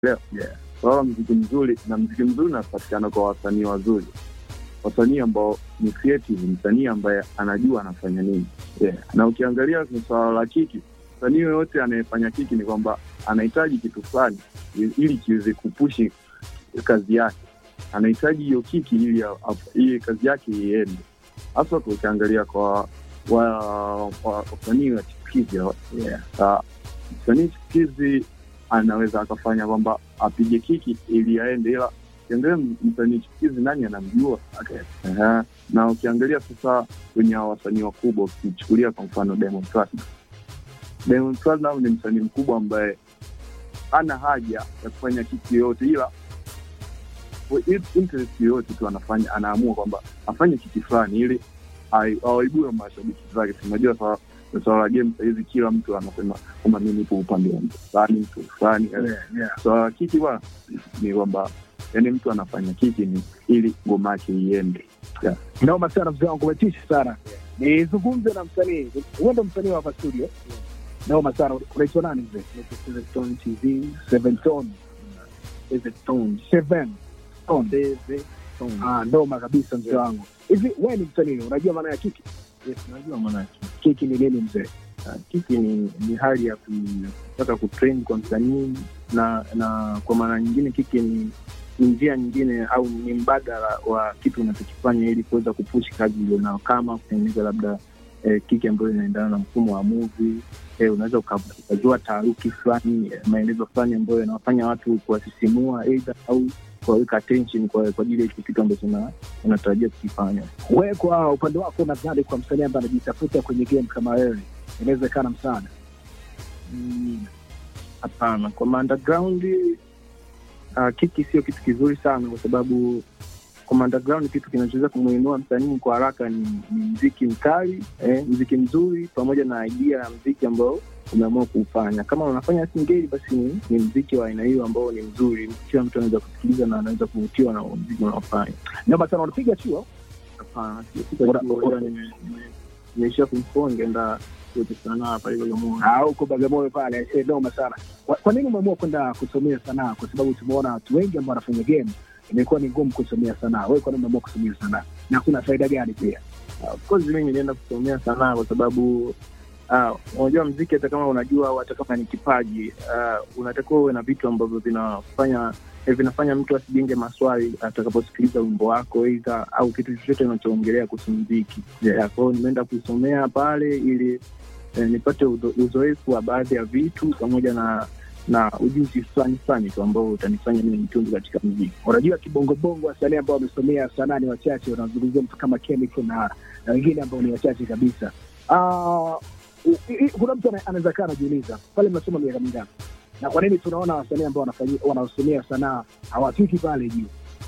Leo yeah. Swala mziki mzuri na mziki mzuri unapatikana kwa wasanii wazuri, wasanii ambao ni creative, msanii ambaye anajua anafanya nini yeah. Na ukiangalia kwenye swala la kiki, msanii yoyote anayefanya kiki ni kwamba anahitaji kitu fulani ili kiweze kupushi kazi yake, anahitaji hiyo kiki ili ili kazi yake iende, hasa ukiangalia kwa wasanii wa chipukizi yeah. Msanii chipukizi anaweza akafanya kwamba apige kiki ili aende, ila ukiangalia msanii chipukizi nani anamjua? okay. uh-huh. Na ukiangalia sasa kwenye wasanii wakubwa, ukichukulia kwa mfano Diamond Platnumz, Diamond Platnumz ni msanii mkubwa ambaye ana haja ya kufanya kiki yoyote, ila interest yoyote tu anafanya, anaamua kwamba afanye kiki fulani ili awaibue mashabiki zake. Tunajua swala swala la game sahizi, kila mtu anasema kwamba mi nipo upande wa mtu fulani, mtu fulani. Swala la kiki bwana ni kwamba yani mtu anafanya kiki ni ili ngoma yake iende. Yeah. Naoma sana mzee wangu, umetisha sana. Nizungumze na msanii, huenda msanii wa hapa studio. Naoma sana. Unaitwa nani mzee? Seven Tone TV. Seven Tone. Seven Tone. Seven Tone. Seven Tone. Ah, noma kabisa mzee wangu. Hivi wewe ni msanii, unajua maana ya kiki? Yes, najua maana yake. Kiki ni nini mzee? Uh, kiki ni, ni hali ya kutaka kutrain kwa msanii na na kwa maana nyingine kiki ni ni njia nyingine au ni mbadala wa kitu unachokifanya ili kuweza kupushi kazi ulionao, kama kutengeneza labda eh, kiki ambayo inaendana na mfumo wa movie eh, unaweza ukajua taaruki fulani eh, maelezo fulani ambayo yanawafanya watu kuwasisimua aidha au kuwaweka attention kwa kwa ajili ya hicho kitu ambacho unatarajia kukifanya. Wewe kwa upande wako, nadhani kwa msanii ambaye anajitafuta kwenye game kama wewe, inawezekana msaada? Hapana, mm, kwa underground uh, kiki sio kitu kizuri sana, kwa sababu kwa underground kitu kinachoweza kumuinua msanii kwa haraka ni, ni mziki mkali eh, mziki mzuri pamoja na idea ya mziki ambao umeamua kuufanya. Kama unafanya singeli, basi ni, ni mziki wa aina hiyo ambao ni mzuri, kila mtu anaweza kusikiliza na anaweza kuvutiwa na mziki unaofanya. Noma sana. Unapiga chuo? Hapana, sijapiga chuo, nimeishia kumfua ngeenda sanaa pale Bagamoyo. Ah, huko Bagamoyo pale. Eh, noma sana. Kwa, kwa nini umeamua kwenda kusomea sanaa? Kwa sababu tumeona watu wengi ambao wanafanya game imekuwa ni ngumu kusomea sanaa. Wewe kwa nini umeamua kusomea sanaa na kuna faida gani pia? Uh, of course mimi nilienda kusomea sanaa kwa sababu unajua, uh, mziki hata kama unajua au hata kama ni kipaji uh, unatakiwa uwe na vitu ambavyo vinafanya eh, vinafanya mtu asijenge maswali atakaposikiliza wimbo wako aidha au kitu chochote unachoongelea kuhusu mziki. Yeah, kwa hiyo nimeenda kusomea pale ili eh, nipate uzoefu wa baadhi ya vitu pamoja na na ujuzi fulani fulani tu ambao utanifanya mimi nitundu katika mziki. Unajua, kibongobongo wasanii ambao wamesomea sanaa ni wachache, unazungumzia mtu kama Chemical na na wengine ambao ni wachache kabisa. Uh, kuna mtu anaweza kaa anajiuliza pale, mnasoma miaka mingapi na kwa nini tunaona wasanii ambao wanaosomea sanaa hawafiki pale juu?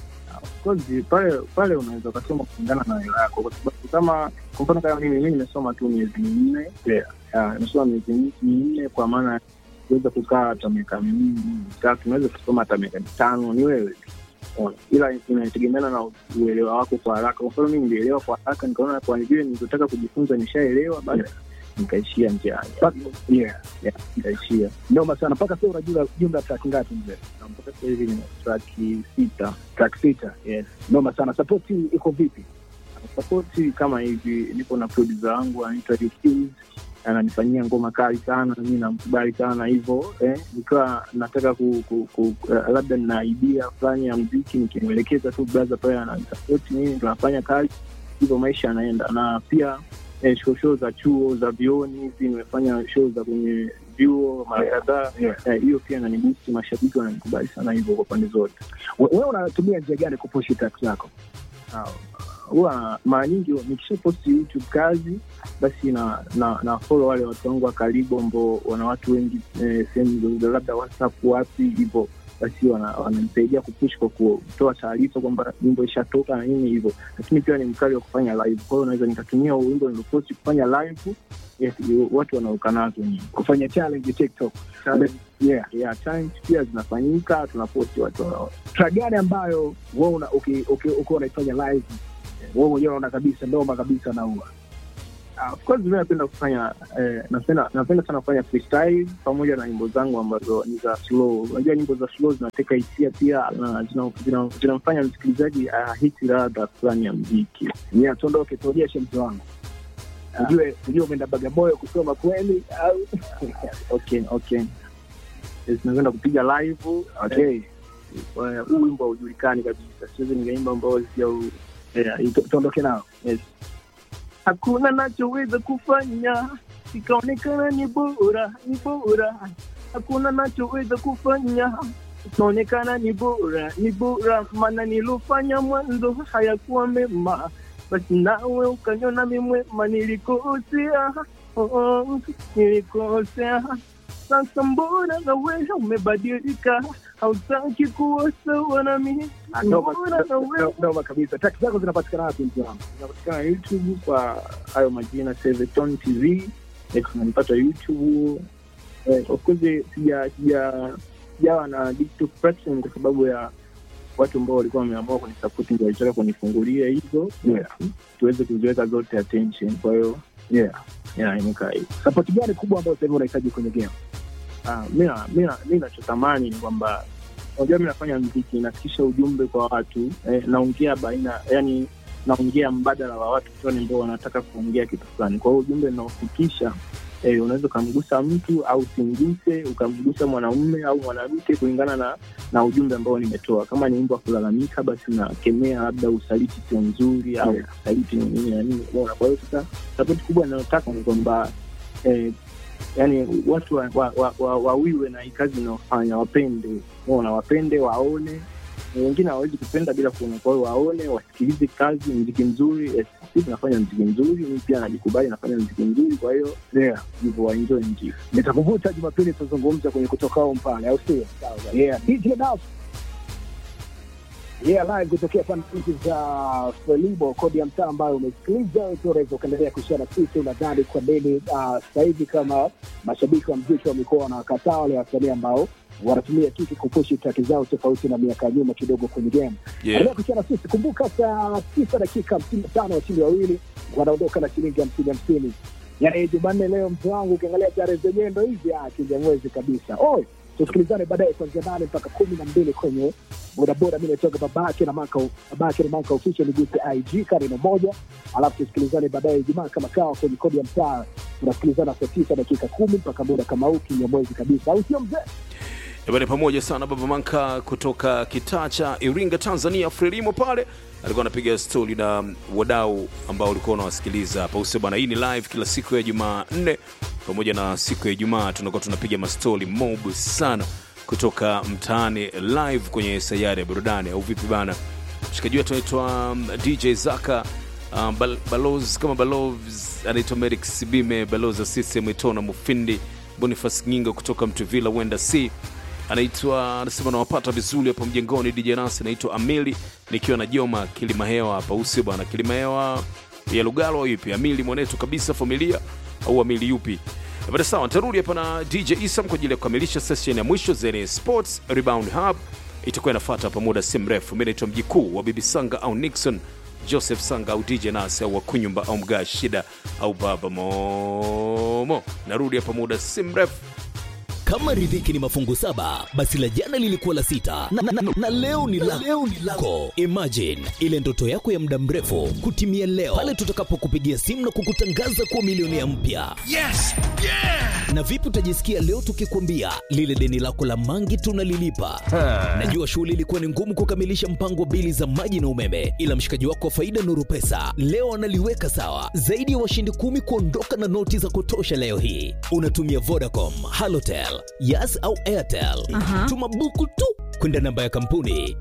Pale pale unaweza ukasoma kulingana na hela yako, kwa sababu kama kwa mfano kama mimi mimi nimesoma tu miezi minne, nimesoma miezi minne kwa maana kuweza kukaa hata miaka miwili mitatu, unaweza kusoma hata miaka mitano, ni wewe ila inategemeana na uelewa wako kwa haraka. Kwa mfano mimi nilielewa kwa haraka, nikaona kwa vile nilivyotaka kujifunza nishaelewa, basi yeah. nikaishia njiani, yeah. yeah, nikaishia. Noma sana. Mpaka sasa unajua jumla track ngapi mzee? Mpaka sasa hivi ni track sita. Track sita, yes. Noma sana. Support iko vipi? Support kama hivi, nipo na producer wangu anaitwa ananifanyia ngoma kali sana, mi namkubali sana hivyo eh, nikiwa nataka ku, ku, ku, uh, labda nina idea fulani ya mziki, nikimwelekeza tu braza pale ananisapoti mimi, tunafanya kazi hivyo, maisha yanaenda. Na pia eh, show show za chuo za vioni hivi, nimefanya show za kwenye vyuo mara kadhaa hiyo, yeah. eh, pia nanibusti, mashabiki wananikubali sana hivyo kwa pande zote. Wewe unatumia njia gani kupushi track zako? huwa mara nyingi nikisha posti YouTube kazi basi na na, na follow wale watu wangu wa karibu ambao wana watu wengi eh, sehemu labda WhatsApp wapi hivyo, basi wananisaidia wana kupush kwa kutoa taarifa kwamba wimbo ishatoka na nini hivyo, lakini pia ni mkali wa kufanya live. Kwa hiyo naweza nikatumia wimbo nilioposti kufanya live, yes, watu wanaoka nazo ni kufanya challenge TikTok challenge. Yeah. Yeah, challenge pia zinafanyika, tunaposti watu wanao. Track gani ambayo wewe ukiwa unaifanya live wewe mwenyewe unaona kabisa ndoma kabisa naua Uh, of course mimi napenda kufanya eh, napenda napenda sana kufanya freestyle pamoja na nyimbo zangu ambazo ni za slow. Unajua nyimbo za slow zinateka hisia pia na zina- zina- zinamfanya msikilizaji ahisi ladha fulani ya mziki. Yeah, tuondoke tuonyeshe mtu wangu. Ujue ujue umeenda Bagamoyo kusoma kweli au Okay, okay. Yes, nakwenda kupiga live. okay. Eh, Huu wimbo haujulikani kabisa, siwezi nikaimba ambao sija Yeah, tu- tuondoke nao. Yes. Hakuna nachoweza kufanya ikaonekana ni bora, ni bora. Hakuna nachoweza kufanya ikaonekana ni bora, ni bora, maana nilofanya mwanzo hayakuwa mema, basi nawe ukaniona mi mwema, nilikosea, oh, nilikosea. Sasa mbona na wewe umebadilika, hautaki kuwa sawa na mimi, Ah, noma- mbona na wewe no- Noma kabisa. Traki zako zinapatikana wapi mtu wangu? inapatikana YouTube kwa hayo majina Seveton TV. Eh, tunanipata YouTube. Eh, of course sija sija sijawa na digital platform kwa sababu ya watu ambao walikuwa wameamua kunisupport ndio walitaka kunifungulia hizo Yeah. tuweze kuziweka zote attention. Kwa hiyo Yeah. yeah, imekaa hivyo. Support gani kubwa ambayo sasa hivi unahitaji kwenye game? Ah, mi na- mi na- mi nachotamani ni kwamba unajua mi nafanya mziki nafikisha ujumbe kwa watu eh, naongea baina yani naongea mbadala wa watu fulani ambao wanataka kuongea kitu fulani kwa hiyo ujumbe naofikisha eh, unaweza ukamgusa mtu au usimguse ukamgusa mwanaume au mwanamke kulingana na na ujumbe ambao nimetoa kama ni wimbo wa kulalamika basi nakemea labda usaliti sio nzuri au Yeah. usaliti ni nini na nini umeona kwa hiyo sasa sapoti kubwa inayotaka ni kwamba eh, yani watu wawiwe wa, wa, wa, wawiwe na hii kazi inayofanya wapende unaona wapende waone wengine hawawezi kupenda bila kuona kwa hiyo waone wasikilize kazi mziki mzuri eh, sisi tunafanya mziki mzuri mi pia najikubali nafanya mziki mzuri kwa hiyo Yeah. hivyo waenjoy mziki Nitakuvuta Jumapili tuzungumze kwenye kutokao mpale au sio? Yeah, DJ Nas. Yeah, live kutokea pande hizi za Frelibo, kodi ya mtaa ambayo umesikiliza. Unaweza ukaendelea kushare na sisi, unadhani kwa nini ah, sasa hivi kama mashabiki wa mziki wamekuwa wanakataa wale wasanii ambao wanatumia kiki kupushi traki zao tofauti na miaka ya nyuma kidogo kwenye game. Yeah. Endelea kushare na sisi. Kumbuka saa tisa dakika hamsini na tano washindi wawili wanaondoka na shilingi hamsini hamsini. Yaani Jumanne leo, mtu wangu, ukiangalia tarehe zenyewe ndo hizi ah, kijamwezi kabisa. Oi, tusikilizane baadaye kuanzia nane mpaka kumi na mbili kwenye bodaboda. Mi naitoka babake na maka babake na maka official niguse IG karino moja, alafu tusikilizane baadaye Ijumaa kama kawa kwenye kodi ya mtaa. Tunasikilizana saa tisa dakika kumi mpaka muda kama huu kinyamwezi kabisa, au sio mzee? Ebane, pamoja sana Baba Manka kutoka kitaa cha Iringa, Tanzania. Frelimo pale alikuwa anapiga stori na wadau ambao walikuwa wanawasikiliza hapa use bwana. Hii ni live kila siku ya Jumanne pamoja na siku ya Ijumaa, tunakuwa tunapiga mastori mob sana kutoka mtaani live kwenye sayari ya burudani, au vipi bana? Mshikaji wetu anaitwa um, DJ Zaka um, bal balozi kama balozi anaitwa Merrick Sibime, balozi wa CCM Itona Mufindi, Boniface Ngingo kutoka Mtuvila Wenda C anaitwa anasema nawapata vizuri hapa mjengoni. DJ Nasi anaitwa Amili nikiwa na Joma Kilimahewa hapa usio bwana, Kilimahewa ya Lugalo au ipi? Amili mwanetu kabisa familia au Amili yupi? Bada sawa, nitarudi hapa na DJ Isam kwa ajili ya kukamilisha session ya mwisho zenye Sports Rebound Hub itakuwa inafuata hapa muda si mrefu. Mimi naitwa mjikuu wa Bibi Sanga au Nixon Joseph Sanga au DJ Nasi au Wakunyumba au Mgaa Shida au Baba Momo. Narudi hapa muda si mrefu. Kama riziki ni mafungu saba, basi la jana lilikuwa la sita na, na, na, na leo ni la leo ni lako. Imagine ile ndoto yako ya muda mrefu kutimia leo pale tutakapokupigia simu na kukutangaza kuwa milionea mpya. Yes! Yeah! Na vipi utajisikia leo tukikwambia lile deni lako la mangi tunalilipa? Najua shughuli ilikuwa ni ngumu kukamilisha mpango wa bili za maji na umeme, ila mshikaji wako wa faida Nuru Pesa leo analiweka sawa. Zaidi ya washindi kumi kuondoka na noti za kutosha leo hii. Unatumia Vodacom, Halotel, Yas au Airtel. Tuma buku tu kwenda namba ya kampuni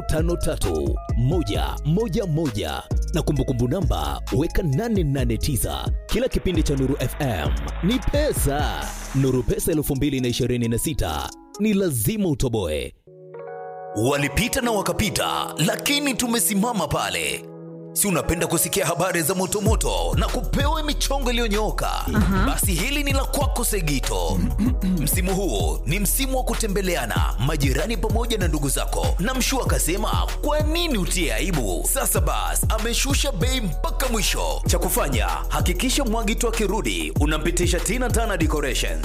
553111 na kumbukumbu namba weka 889. Kila kipindi cha Nuru FM ni pesa. Nuru Pesa 2026 ni lazima utoboe. Walipita na wakapita, lakini tumesimama pale. si unapenda kusikia habari za motomoto na kupewa michongo iliyonyooka basi hili ni la kwako segito msimu huu ni msimu wa kutembeleana majirani pamoja na ndugu zako na mshu akasema kwa nini utie aibu sasa bas ameshusha bei mpaka mwisho cha kufanya hakikisha mwagito akirudi unampitisha tina tana decorations